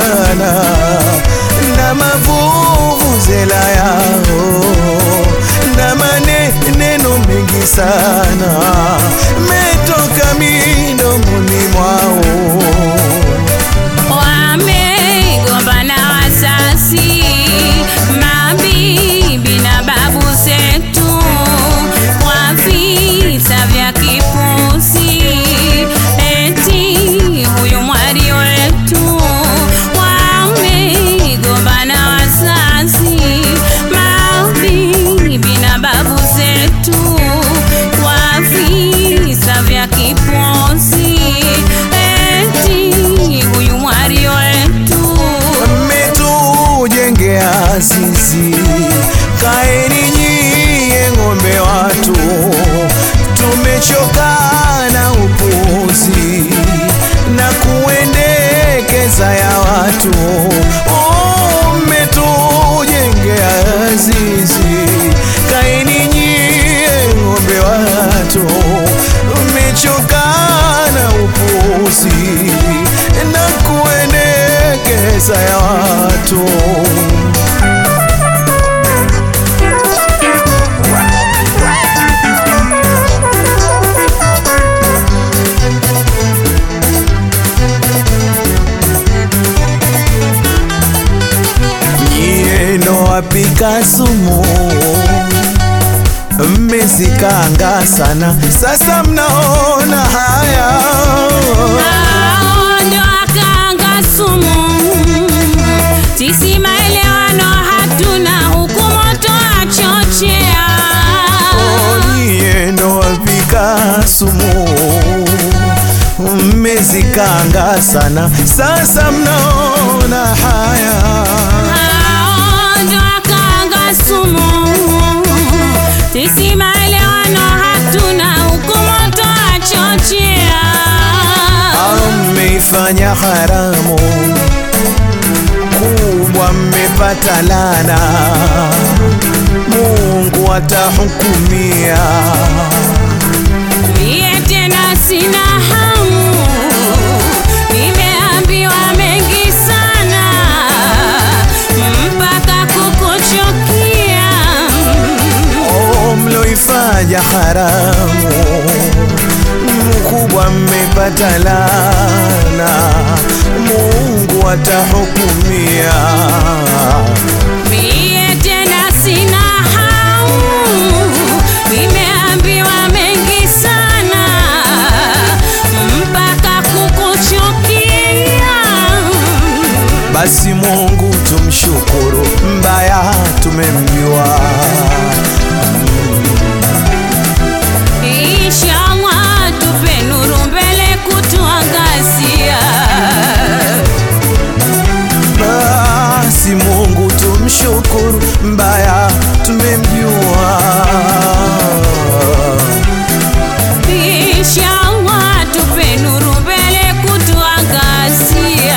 sana na mavuvuzela yao na maneno mengi sana metoka midomoni mwao Wamegombana wazazi, mabibi na babu zetu kwa vita vya kipuzi, eti huyu mwari wetu. Wamegombana wazazi, mabibi na babu zetu kwa vita vya kipuzi, eti huyu mwari wetu. mmetujengea zizi, kaeni nyie ng'ombe watu, tumechoka na upuzi na kuendekeza ya watu. Oh, mmetujengea zizi, kaeni nyie ng'ombe watu, mmechoka na upuzi na kuendekeza ya watu. Nyie ndo wapika sumu, mmezikanga sana, sasa mnaona haya Hao ndio wakanga sumu. Sisi maelewano hatuna, huku moto achochea. nyie ndo wapika sumu, mmezikanga sana, sasa mnaona haya Hao ndio wakanga sumu. Sisi maelewano hatuna, huku moto achochea. mmeifanya haramu kubwa, mmepata lana, Mungu atahukumia. Mie tena sina hamu, nimeambiwa mengi sana mpaka kukuchukia. Oh, mloifanya haramu mkubwa, mmepata lana, Mungu atahukumia. Mie tena sina hamu, nimeambiwa mengi sana mpaka kukuchukia. Basi Mungu tumshukuru, mbaya tumemjua. Inshallah tupe nuru mbele kutuangazia. Basi Mungu tumshukuru, mbaya tumemjua. Inshallah tupe nuru mbele kutuangazia.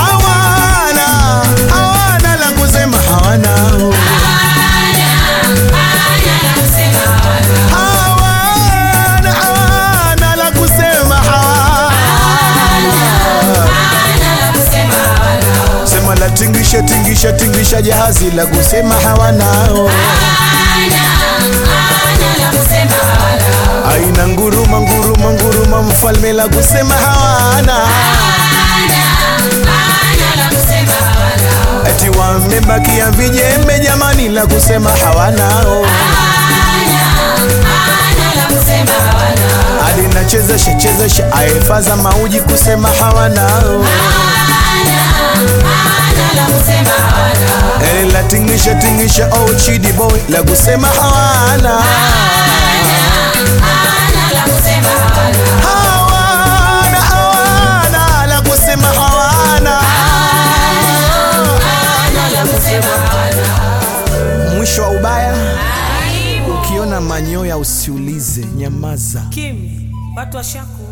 hawana hawana la kusema hawana hawana hawana la kusema hawana sema la tingisha tingisha tingisha jahazi la kusema hawanao aina nguruma nguruma nguruma mfalme la kusema hawana ati wamebakia vijembe jamani la kusema hawanao hadi nachezesha chezesha aefaza mauji kusema hawanao Ele la tingisha tingisha oh chidi boy la kusema hawana hawana hawana la kusema hawana mwisho wa ubaya ukiona manyoya usiulize nyamaza Kim, watu washaku